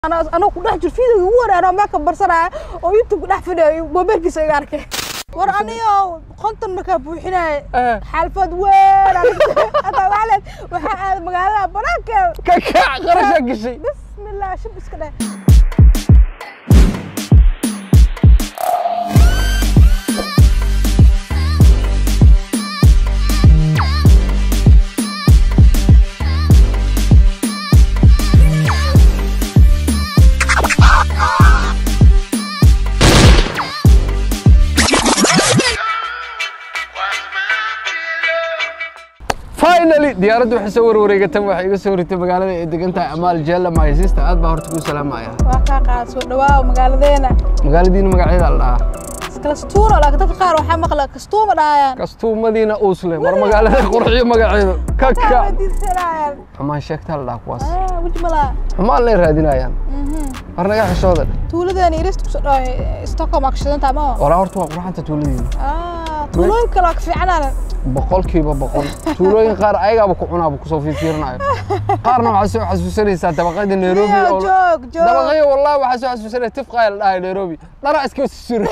anoo ku dhex jir video ugu wareero meeka barsanaya oo youtube ku dhex fadhiyo mobilkiisa iga arkay war aniyo konton markaa buuxinaya xaalfad weyn hataa waxaa waxaa aaday magaalada banaankeeda ka kac qarashaa gashay bismillah shib iska dheh finally diyaaraddu waxay soo warwareegatay waxay iga soo ritay magaalada ay degan tahay amaal jeella my sister aad baa horta kuu salaamaya waa kaa qaad soo dhawaaw magaaladeena magaaladiina magaceeda la dhahaa kastuuno laakiin dadka qaar waxaa maqla kastuuma dhahayaan kastuumadiina uusle war magaalada qurxiyo magaceedu ka kac weydiisanayaan xumaan sheegtaa la dhahaa kuwaas weji malaa xumaan lay raadinayaan war naga xishooda tuuladeena irist kusoo dhahay stockholm aa kashidantaa ma walaa horta waa qurxanta tuuladiina tuulooyin kale waa ka fiicnaanan boqolkiiba boqol tuulooyin qaar ayagaaba ku cunaaba kusoo fiirfiirinayo qaarna waxaa soo xasuusanaysaa dabaqyada nairobi oo joog joog dabaqyo wallahi waxaa soo xasuusanaya tifqaaya la dhahay nairobi dharaa iska sura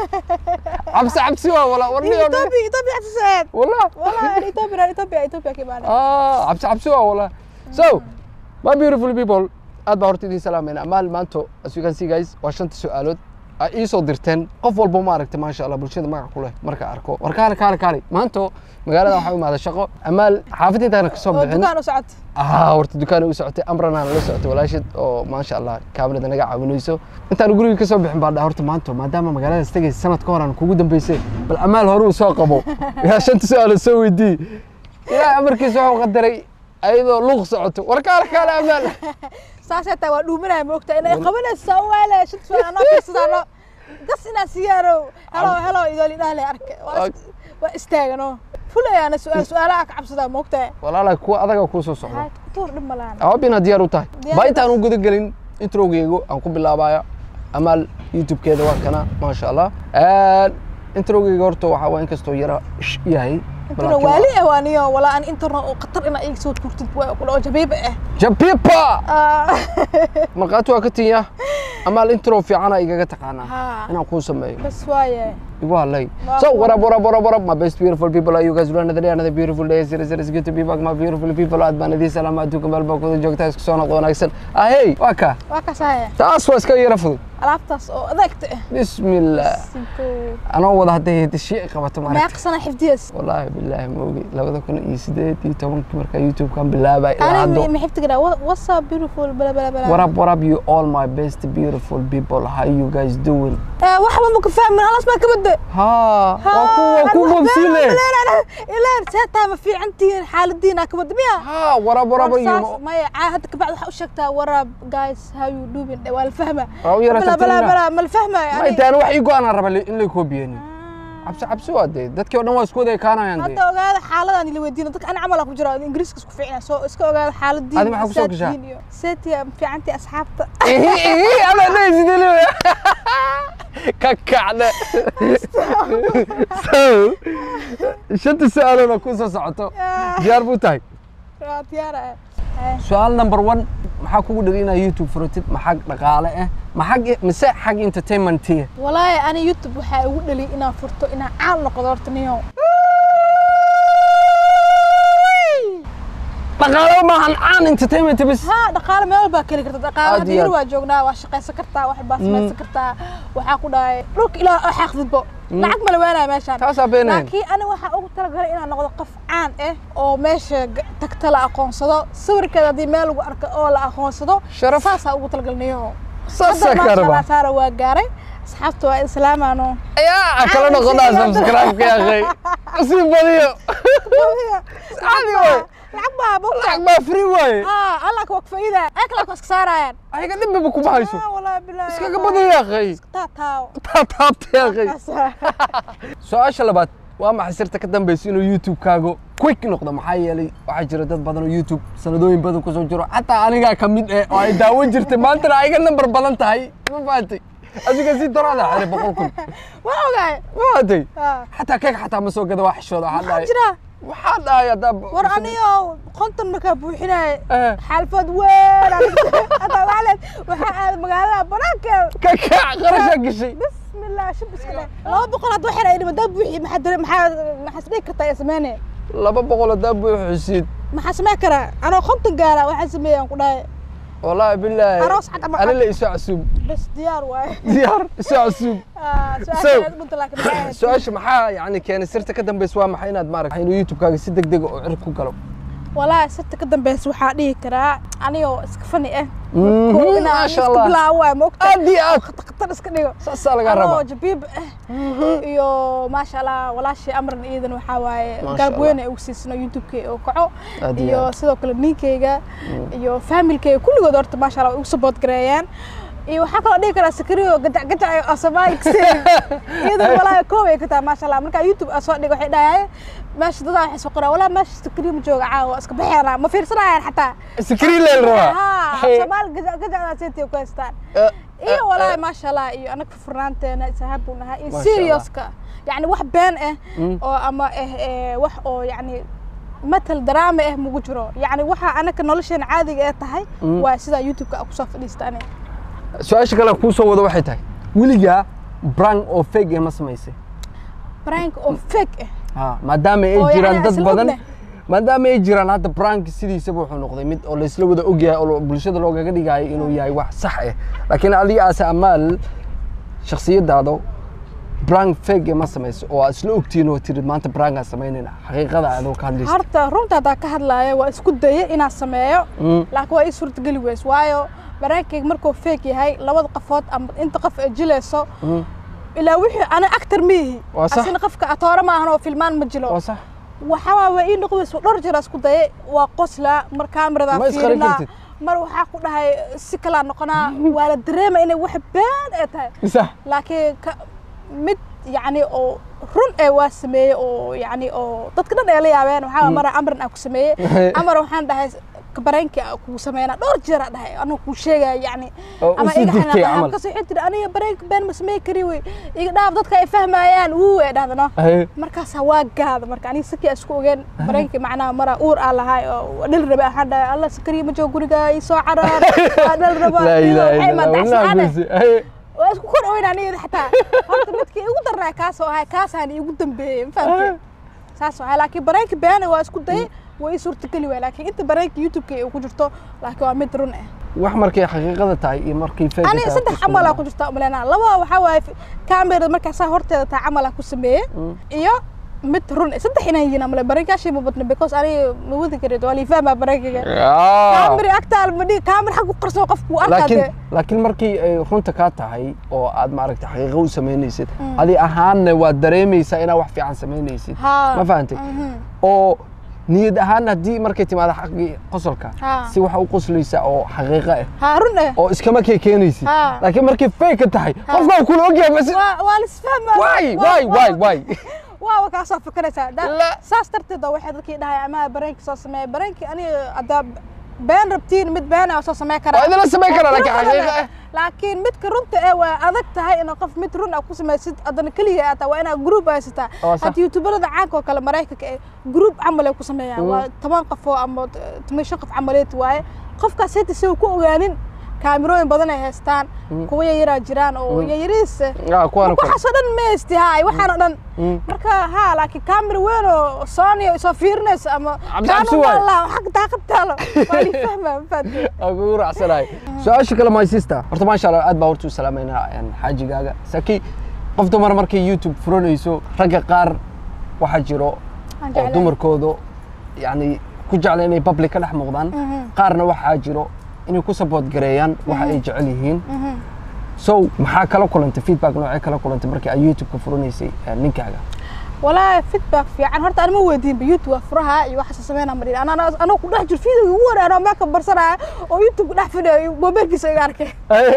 cabsi cabsi waa wala war niyo Ethiopia Ethiopia xasuusaneed wallah والله Ethiopia Ethiopia Ethiopia كمان ah cabsi cabsi waa wala so my beautiful people aad baa horta idiin salaamayna amaal maanto as you can see guys waa shanta su-aalood ay ii soo dirteen qof walba ma aragtay maasha allah bulshada magac ku leh marka arko war kaale kaale kaale maanto magaalada waxaa u imaada shaqo amaal xaafadintaana kasoo bixin دكان وسعت ah horta dukaan u socotay amrana la socotay walaashid oo maasha allah kaamirada naga caawinayso intaan guriga ka soo bixin baa dhaa horta maanta maadaama magaaladaas tegaysa sanad ka horaan kugu dambeysay bal amaal hore uu soo qabo yaa shanta su-aalood soo weydii ilaahay amarkiisa wuxuu qadaray ayadoo luuq socoto war kaale kaale amaal ساسة waa dhuuminaya moogta inay qabanayso waale shid soo anoo fiirsadano gas inaa siyaaro helo helo idol idhaale arke waa istaagano fulayaana su-aal su-aalaha ka cabsadaa moogta walaalahay kuwa adaga kuu soo socdo haad kutuur dhib malaan awaab inaad diyaar u tahay Diyaar baa u intaan u gudagelin introgeygu aan ku bilaabaya amaal youtube-keeda waa kana maasha allah introgeyga horta waxaa waa inkastoo yara sh yahay intana waali ah waaniyo walaa an internet oo khatar inaa iga soo tuurtid waa kula oo jabiib ah jabipa Ah, markhaati waa ka tinya amaal intro fiicana igaga taqaanaa ها inaan kuu sameeyo بس وايه igu hadlay Waa so kuwa- what up what up what up what up my best beautiful people are you guys doing another day another beautiful day zero zero is good to be back my beautiful people aad baan idiin salaama adduunka meel baa kuda joogtaa isku soo noqdo wanaagsan ahey waa kaa waa kasaaya taas waa iska yara fudud alaabtaas oo adeegta ah bismillah Sinko. anoo wada hadday hidashiye qabato maaragta meeqsana xifdiyas wallaahi bilaahi ma ogi labada kun iyo sideed iyo tobankii markaa youtube-kan bilaabay ilaa أنا haddo محبتك what's up beautiful بلا بلا بلا what up what up you all my best beautiful people how you guys doing واحد ما كفاهم من خلاص ما كبد ها waa ku waa ku bobsile إلا ساعتها ما في عندي حال الدين كبد ميا ha what up what up you ما عاهد بعد وشكتها ورا جايز هاو يو دوبين ولا الفهمة أو يرى بلا بلا تبتلنا. بلا ما الفهمة ma يعني intaan wax ii go-aan aan raba in lay koobiyeen cabsi cabsi waa dee dadkii o dhan waa isku wada ekaanayaan dee hadda ogaada xaaladan ila weydiino dadka ana camal ku jira ingiriiska isku fiicna soo iska ogaada xaaladii Adi maxaa ku soo gashaa? seetiya fiicantii asxaabta ihi ihi ama dhaysidele ka kacda so shanta su-aalood oo ku soo socoto diyaar buu tahay waa diyaara su-aal number one maxaa kugu dhigay inaad youtube furatid maxag dhaqaale ah maxag mise xag entertainmentiya walaahi ani youtube waxaa igu dhali inaan furto inaan caan noqdo horta niyo dhaqaale maahan caan entertainment bis ها dhaqaale meel baa keli karta dhaqaale Aad iyo hadii aad. waa joognaa waa shaqaysan kartaa wax baa samaysan kartaa waxaa ku dhahay dhulka ilaa oo xaaqdidbo lacag ma lawaanaya meeshaan taasaa beenayn laakiin ani waxaa ugu talagalay inaan noqdo qof caan ah oo meesha g- tagta la aqoonsado sawirkeeda haddii meel lagu arko oo la aqoonsado Sharaf. saasaa ugu talagalnayo saasaa ka rabaa saara waa gaaray asxaabta waa islaamaano ayaa kala noqonaa subscribe-ka yaqay sii badiyo caadi waay lacag baa bogta lacag baa free waaye haa allaka waa kufaa'iida eekala waa iska saarayaan ayaga dhibbaba kuma hayso Ah, wallaahi bilaahi iskaga badiyo yaqay taataaw taataabta yaqay su-aasha labaad waa maxay sirta ka dambaysa inuu youtube-kaagu quick noqdo maxaa yeelay waxaa jira dad badan oo youtube sanadooyin badan kusoo jiro xataa anigaa ka mid eh oo ay daawan jirtay maantana ayga nambar badan tahay ma fahatay adiga si daraada xire boqol kun waa ogaay ma fahatay Ah. xataa keeg xataa ma soo gada waa xishooda waxaa maxaa dhahay jira waxaa dhahay haddaa war aniyo konton markaa buuxinaaye Eh. xaalfad weyn hataa waxaa leed waxaa aad magaalada banaankeeda ka kac qarashaa gashay bismillah shib iska dhe laba boqol hadduu xidhay dhima daa buuxi maxaa dare maxaa maxaa isdhigi kartaa ee sameyne laba boqol haddaa buuxisid maxaa samey karaa anoo konton gaara waxaa sameeyaan ku dhahay wallaahi bilaahi Aroos cad ama ani cad. la isoo casuub bas diyaar waaye diyaar isoo casuub Ah, So- su-aasha dhunta laakiin maxay ahayd? su-aasha maxaa yani keenay sirta ka dambaysa waa maxay inaad maaragta inuu youtube-kaaga si deg dega oo cirib ku galo walaahi sirta ka dambeysa waxaa dhihi karaa anigoo iska fani ah Mhm, Koo inaan maasha iska Allah. bilaabo waay moogta aad iyo aad khatar khatar iska dhigo saasaa lagaa anoo rabaa jabiib ah iyo maasha allah walaashii amran iidan waxaa waaye Maasha garab Allah. weyn ay ugu siisano youtube-kay oo kaco Aad iyo iyo aad. sidoo kale ninkayga iyo familkayga kulligood horta maasha allah way igu support gareeyaan iyo waxaa kaloo dhihi karaa sakariyo gajac gajac oo soomaali kaseen iidan walaahi koob ay ka tahay maasha allah markaa youtube aan soo dhigo waxay dhahaye meesha dadaa waxay soo qoraan walaa meesha sakariyo ma jooga caawa iska baxeena ma fiirsanayaan xataa screen leel rabaa ها Hey. soomaali gajac gajacdaa seetiyo ku haystaan Eh, iyo eh, walaahi eh. maasha allah iyo anaga furnaanteena isahaab buu nahaa iyo Maasha serioska yani wax been ah Mm. oo ama eh eh, wax oo yani matal daraama ah mugu jiro yani waxa anaga nolosheena caadiga ee tahay Mm. waa sidaa youtube-ka aan kusoo fadhiista aniga su-aasha kale kuu soo wado waxay tahay weligaa brang oo fake eh ma samaysay prank oo fake ah Ha, maadaama ay Oo jiraan yani dad isla badan ognahay. maadaama ay jiraan hadda brank sidiisaba wuxuu noqday mid oo laysla wada ogyahay oo bulshada loogaga dhigayo inuu yahay wax sax ah laakiin adiga aase amaal shaksiyadaada brank fake ma samayso oo aad isla ogtihiin oo tirid maanta brankaa samaynayna xaqiiqada adoo ka hadlaysa horta runta haddaa ka hadlaaya waa isku daya inaan sameeyo Mm. laakiin waa ii suurtageli weys waayo baraankeyga markuu fake yahay labada qofood ama inta qof ay jilayso Mm. ilaa wixii ana actor ma yihi Waa sax. asina qofka atoore maahan oo filmaan ma jilo waa sax waxaa waa ii noqdayso dhowr jeer aan isku dayay waa qoslaa mar kaamiradaa Ma isqarin fiirinaa kartid? mar waxaa ku dhahay si kalaa noqonaa waa la dareema inay wax been ay tahay sax laakiin ka mid yacni oo run ee waa sameeyey oo yacni oo dadka dhan ay la yaabeen waxaa mara amran aan ku sameeyey amar waxaan dhahay bareenkii aan kugu sameynaa dhowr jeer aan dhahay anoo kuu sheegaya yacni Oo u sii digtay camal. kasoo xitiri aniga bareenka been ma samey kari wey iga dhaaf dadka ay fahmayaan wuu ay dhahdano Aye. markaasaa waa gaada marka aniga sakii aan isku ogeen bareenkii macnaha mara uur aan lahay oo dhali rabe waxaan dhahay alla sakariya ma joogo guriga ii soo caraar waa dhali raba laa ilaaha waxay illa allah maadaxsaane wallaahi guusi. Aye. waa isku kor oyn aniga xataa horta midkii igu darnaa kaasoo ahay kaasaan iigu dambeeyey ma fahamtay saas ahay laakiin bareenka beena waa isku dayay waa ii suurtageli waay laakiin inta bareenka youtube-ka ay ku jirto laakiin waa mid run ah wax markay xaqiiqada tahay iyo markay fake aniga tahay saddex isku camalaa mid ku jirta umaleynaa laba waxaa waaye kamerada markaasaa horteeda taa camalaa ku sameeyey iyo mid run ah saddex inaan yihiin amale bareenkaashii ma badna because aniga ma wadi kareed waa liifahmaa bareenkaga Ah. kaamiri agtaal ma dhigi kaamir xag ku qarso qofku wuu arkaa laakiin dee laakiin markii ay runta kaa tahay oo aad maaragta xaqiiqo u samaynaysid adi ahaanna waad dareemaysaa inaad wax fiican samaynaysid Haa. ma fahantay Mhm. oo niyad ahaan haddii markay timaado xaqii qosolka Haa. si waxa u qoslaysaa oo xaqiiqo ah haa run ah oo iskama kee keenaysid Haa. laakiin markay fake tahay qofka uu kula ogyahay bas waa waa lisfahmaa waay Waa- waay waa- waay waay waa waa kaasoo fikraysaa Da- La. saas darteed oo waxay dadkii dhahay ama bareenki soo sameeya bareenki aniga haddaa been rabtiin mid been ah soo samey karaa waa idinla samayn karaa laakiin Run xaqiiqo ah. ah laakiin midka runta ee waa adag tahay inaad qof mid run ah ku samaysid haddana keliya aad tahay waa inaad group haysataa Waa sax. hadda youtuberada caanka oo kale maraykanka ee group camal ay ku sameeyaan waa toban qof oo ama toban shan qof camaleed waaye qofkaas heta si uu ku ogaanin kaamirooyin badan ay haystaan kuwa yayaraa jiraan oo yayariis Ah, kuwaana kale. waxaasoo dhan ma haysti haay waxaanoo dhan marka ha laakiin kaamira weyn oo sony soo fiirinaysa ama Cabsi- cabsi waaye. xag daaqad taalo waa li fahmaa ma fahamtay aan kugu raacsanahay su-aasha kale my sister horta maasha allah aad baa horta u salaameynaa een, xaajigaaga saki qof dumar markay youtube furanayso ragga qaar waxaa jiro Aan oo jeclahay. dumarkoodu yani ku jecla inay public ka dhex muuqdaan qaarna waxaa jiro inay ku support gareeyaan waxa ay jecel yihiin so maxaa kala kulantay feedback noocee kala kulantay markii aad youtube-ka furanaysay een, ninkaaga walaahi feedback fiican horta anima weydiinba youtube waa furaha iyo waxaasa sameynaa ma dhihin anaa anoo ku dhex jiro video ugu wanaag anoo meelka barsanaya oo youtube ku dhex fidhayo mobilkiisa iga arkay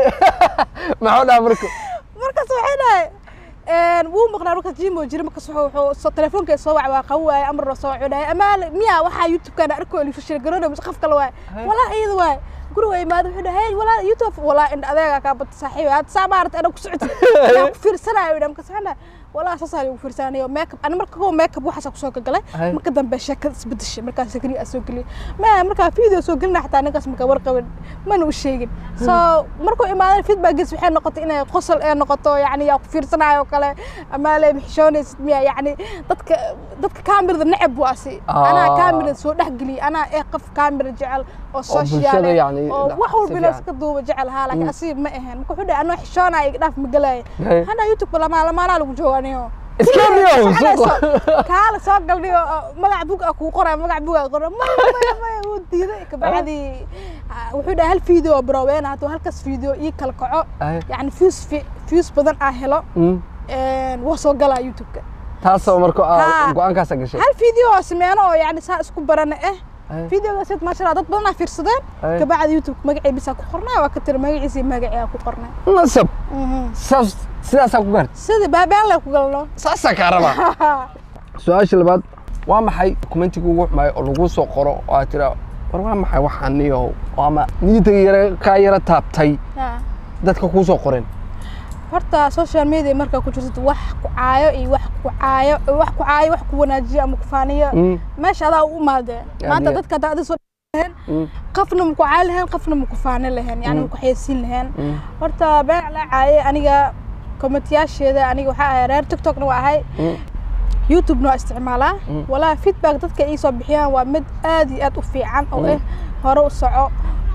maxaa dhaha marka markaas waxay dhahay wuu maqnaa markaas jimo jira markaas wuxuu wuxuu soo telefoonka soo wac waa qabu waaye amar soo wuxuu dhahay amaa miya waxaa youtube-kana arko lifashir garoona mise qof kale waaye walaa iyada waaye guriga imaada wuxuu dhahay hey walaa youtube walaa indha adeega kaa bata saaxiib had saa maarata ana ku socotid anaa ku fiirsanayo dha markaas waxaan dhahay walaa saasaa lagu fiirsanayo makeup ani marka kuwa makeup waxaasa kusoo gagalay Hay. marka dambe sheekada isbedeshay markaas sakri aa soo geliyay ma markaa video soo gelina xataa ninkaas markaa warqabin mana u sheegin so markuu imaadan feedbackgiis waxay noqotay inay qosol ee noqoto yacni yaa ku fiirsanayo oo kale ama le maxishoonaysid miya yacni dadka dadka kaamirada necab waa si anaa Ah. kaamirada soo dhex geliyay anaa ee qof kaamira jecel oo bulshada social eh, yacni oo si wax walba inaa fiican. iska duuba jecel haa laakiin asiga ma ahayn marka wuxuu dhahay anoo xishoonaya iga dhaaf ma galaya Hay. hana youtube lamaa lamaanaa lagu jooganiyo iskaniyow suuqa kaala soo galniyo magac bug a kuu qoray magac bug a qoray maya maya maya wuu diiday kabacdii ah, wuxuu dhahay hal video broweena hadduu halkaas video ii kala kaco Ay. yacni views fi- views badan aa helo Mm. waa soo galaa youtube-ka taasoo marka aa Ha. go-aankaasa gashay hal video oo sameeno oo yacni saa isku barana eh Ay. videogaas maasha allah dad badan aa fiirsadeen Ay. kabacdi youtube magacii bisaa ku qornay waa ka tiri magaciisii magacii aa ku qornay nasab Mhm. saas sidaasaa ku gaartay sidii baabaan le ku galno saasaa kaa rabaa su-aasha labaad waa maxay kumentiga ugu xumaay oo lagu soo qoro oo aad tiraa war waa maxay waxaan niyow oo ama niyadda yara kaa yara taabtay Ah. dadka kuu soo qoreen horta social media markaa ku jirtid wax ku caayo iyo wax ku caayo wax ku caayo wax ku wanaajiyo ama ku faaniyo Mm. meesha adaa u imaadeen Yani- maanta dadka haddaa adi soo lahayn Mm. qafna ma ku caayi lahayn qafna ma ku faani lahayn yani ma ku xayeysiin lahayn Mm. horta been la caayay aniga komentiyaasheeda aniga waxaa ahay reer tiktokna waa ahay Mm. youtube-na waa isticmaalaa Mm. walaa feedback dadka ii soo bixiyaan waa mid aad iyo aad u fiican oo Mm. eh hore u soco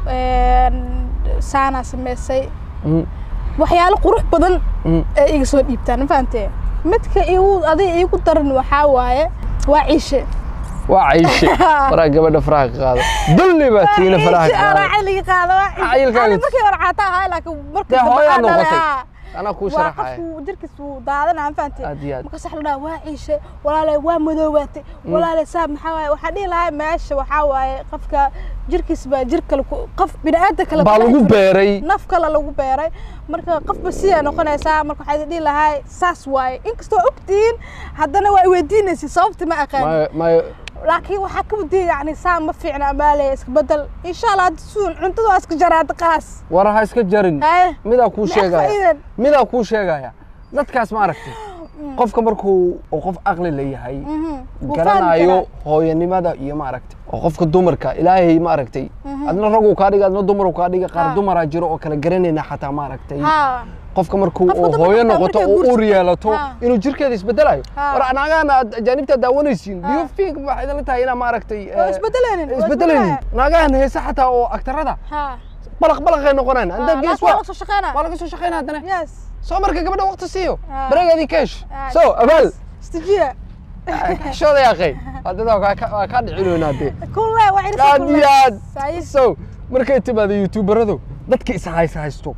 een, saanaa sameysay Mm. waxyaalo qurux badan Mm. ee iga soo dhiibtaan ma fahantee midka igu adiga iigu daran waxaa waaye waa ciishe waa cayshe faraa gabadha faraha ka qaada dulli baa tiina faraha ka qaada cayliga qaada waa ciishe Cayilkaaga- Ani markii hore caata ahaa laakiin markii dee dambe hooyaa aan dhalay, noqotay haa. anaa kuu waa sharaxaya qofku jirkiis wuu daadanaa ma fahantee aad iyo aad marka sax la dhaha waa ciishe walaalay waa madoobaatay walaalay saab maxaa waaye waxaa dhihi lahaa meesha waxaa waaye qofka jirkiis baa jir kale ku- qof bini'aadam kale baa ku lagu dhex jiro. beeray naf kale lagu beeray marka qofba sidaa noqonaysaa marka waxaa idin dhihi lahaa saas waaye inkastoo ogtihiin haddana waa iweydiinaysa sababta ma aqaan maayo maayo laakiin waxaa ka wadiya yani saa ma fiicna amaale iska bedel insha allah hadda suun cuntada waa iska jaraada qaas war ha iska jarin haye midaa kuu Maxaa sheegaya faa'iidan? midaa kuu sheegaya dadkaas ma aragtay qofka markuu uu qof aqli la yahay Mhm. Wuu fahmi garanayo karaa. hooyanimada iyo ma aragtay oo qofka dumarka ilaahay ma aragtay adna raguu kaa dhiga adna dumaruu kaa dhiga qaar Ha. dumaraa jiro oo kala garanayna xataa ma aragtay haa qofka markuu Qofka uu dumarka hooyo xataa noqoto markay oo uur guursato. yeelato Ha. inuu jirkeeda isbedelayo Ha. war naagahan aad ajaanibta daawanaysiin do you Ha. think waxay idinla tahay inaa ma aragtay waa eh, isbedelaynin waa isbedelaynin isbedelaya. naagahan heese xataa oo aktarada haa balaq balaqay noqonaan anda Haa, gees laakiin waa waa la soo shaqeynaa waa laga soo shaqeynaa haddana yes soo marka gabadha waqti siiyo Ha. bareegeedii keesh Ah, so abaal istijiya xishooda yaaqay haddada waa kaa- waa kaa dhicinoynaa dee kulle waa irisa aad kulle iyo aad Sayi. so markay timaado youtuberadu dadka is haysa haysto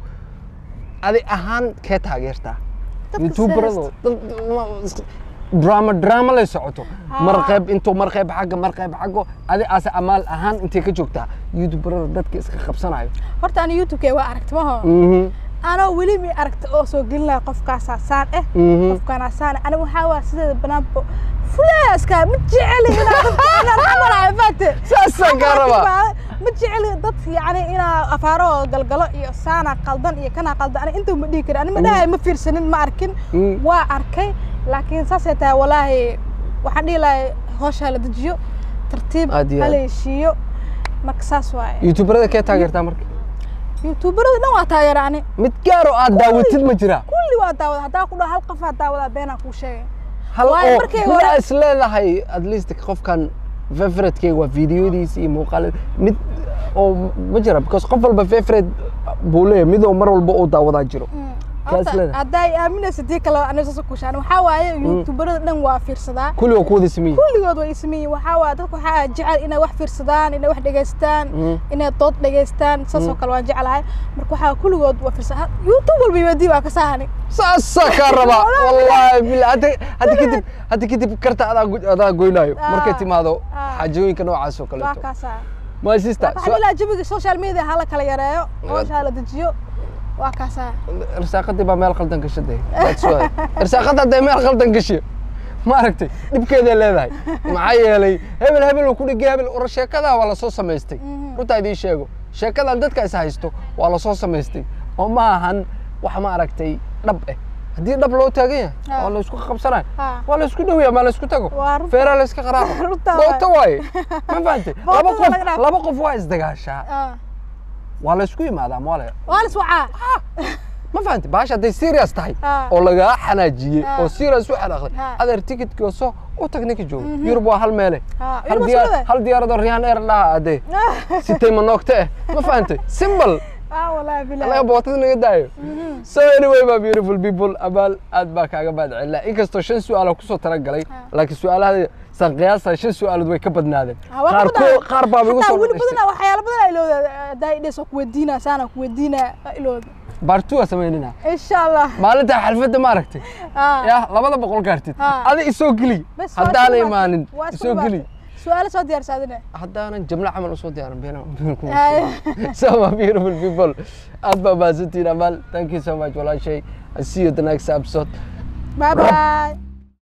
adi ahaan kee taageertaa Dadka youtuberadu is dad ma- is- drama drama lay socoto Ah. mar qayb intuu mar qayb xagga mar qayb xaggo adi aase amaal ahaan intay ka joogtaa youtuberada dadka iska qabsanayo horta ani youtube-ke waa aragti maho Mhm, anoo weli mi aragta oo soo gelinaya qofkaasaa saan eh mhm. qofkaanaa saan eh. aniga waxaa waa sideeda banaanba fulaaska ma jeceli inaa dadka inaan xamalayo faate saasaan kaa rabaa ma jeceli dad yani inaa afaaro galgalo iyo saana qaldan iyo kana qaldan ani inta ma dhihi karin ani ma dhahay ma fiirsanin ma arkin Mm. waa arkay laakiin saasay tahay walaahi waxaan dhihi lahay hoosha la dejiyo tartiib Aad iyo aad. hala heshiiyo marka saas waaye youtuberada kee taageertaa marka youtuberada dhan waa taageera ani mid gaaro aad daawatid ma jiraa kulli waa daawada haddaa ku dhaho hal qofaa daawadaa beenaa kuu sheegay hal Waayo oo markay mid hore- aa is leedahay at least qofkan favoriteskeyga waa videodiisa iyo muuqaal mid oo ma jira because qof walba favorite buu leeyahay mid oo mar walba uu daawadaa jiro Kaas Horta, leedahay. haddaa i aaminaysa dii kale aniga saas kushaan waxaa waaye youtuberada dhan waa fiirsadaa kulli waa ku wada sameeyey kulligood way ismeeyiin waxaa waaye dadku waxaa jecel inay wax fiirsadaan inay wax dhegaystaan Mm. inay dood dhegaystaan saasoo kale waan jeclahay marka waxaa kulligood waa fiirsadaa youtube walba imaadii waa ka saahani saasaa kaa rabaa wallaahi bila hadda hadda kadib hadda kadib karta adaa go- adaa goynaayo Ah. markay timaado Ah. xaajooyinka noocaas oo waa kaleeto kaasaa my sister marka waxaa ilaa jabiga social media hala kala yareeyo hoosha hala dejiyo waa kaasaa irsaaqadii baa meel qaldan gashaday That's why. irsaaqada hadday meel qaldan gashay ma aragtay dhibkeeday leedahay maxaa yeelay hebel hebel uu ku dhigay hebel ura sheekadaa waa lasoo samaystay runtaa idiin sheego sheekadan dadka is haysto waa lasoo samaystay oo ma ahan wax ma aragtay dhab eh haddii dhab loo taagan yahay Ah. oo la isku qabsanayo Ah. waa la isku dhowyaa maa la isku tago Waa runta. feeraa la iska qaraaco Runta booto waaye ma fahantay Bootada laba qof laga dhaafo. laba qof waa isdagaashaa Ah. waa la isku yimaadaa ma wale waa lis wacaa ma fahantay baasha hadday serious tahay Ah. oo lagaa xanaajiyey Ah. oo serious u xanaaqday Ah. adeer tikidkii oo soo u tag ninka jooga yurub waa hal meele Ah, hal Yurub waa diyaar- sidee? hal diyaaradoo riyaan eer dhaha adee sitay ma noogte eh ma fahantay simple ah wallaahi anaga bilaah bootada naga daayo so anyway my beautiful people abaal aad baa kaaga mahad celinaa inkastoo shan su-aal kusoo talagalay laakiin su-aalaha san qiyaasa shan su-aalood way ka badnaadeen Ah, waa qaar ku ko badan. qaar baa igu Hataa soo weli dhashtay badanaa waxyaalo badan aa ilowda hadaa idhes waa kuweydiinaa saana kuweydiinaa waa ilowda baartu waa samaynina insha allah maalinta xalfadda ma aragtay Ah. ya labada boqol gaartid Ah. adi isoo geli Bes, waa haddaana isku imaanin imaatay. Waa isku isoo geli imaatay. su-aalo soo diyaarsaadine haddaanan jamle camal usoo diyaarin been Ay. so my beautiful people aad baa mahadsantihiin amaal thank you so much walaashay i see you the next episode bye bye